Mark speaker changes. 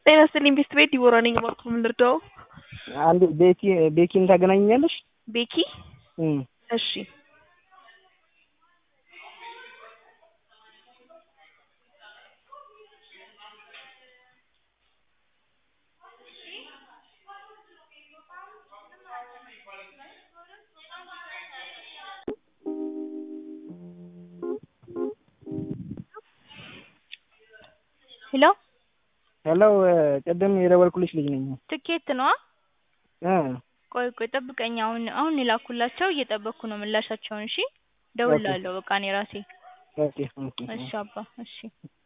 Speaker 1: ጤና ይስጥልኝ ቤስት ቤት ዲቦራ ነኝ። እባክዎ ምን ልርዳዎ?
Speaker 2: አንድ ቤኪ ቤኪን ታገናኘኛለሽ?
Speaker 1: ቤኪ
Speaker 2: እም
Speaker 1: እሺ ሄሎ
Speaker 2: ሄሎ ቅድም የደወልኩልሽ ልጅ ነኝ።
Speaker 1: ትኬት ነዋ?
Speaker 2: እ
Speaker 1: ቆይ ቆይ ጠብቀኝ አሁን አሁን የላኩላቸው እየጠበቅኩ ነው ምላሻቸውን እሺ እደውልልሃለሁ በቃ እኔ ራሴ
Speaker 2: ኦኬ ኦኬ
Speaker 1: እሺ አባ እሺ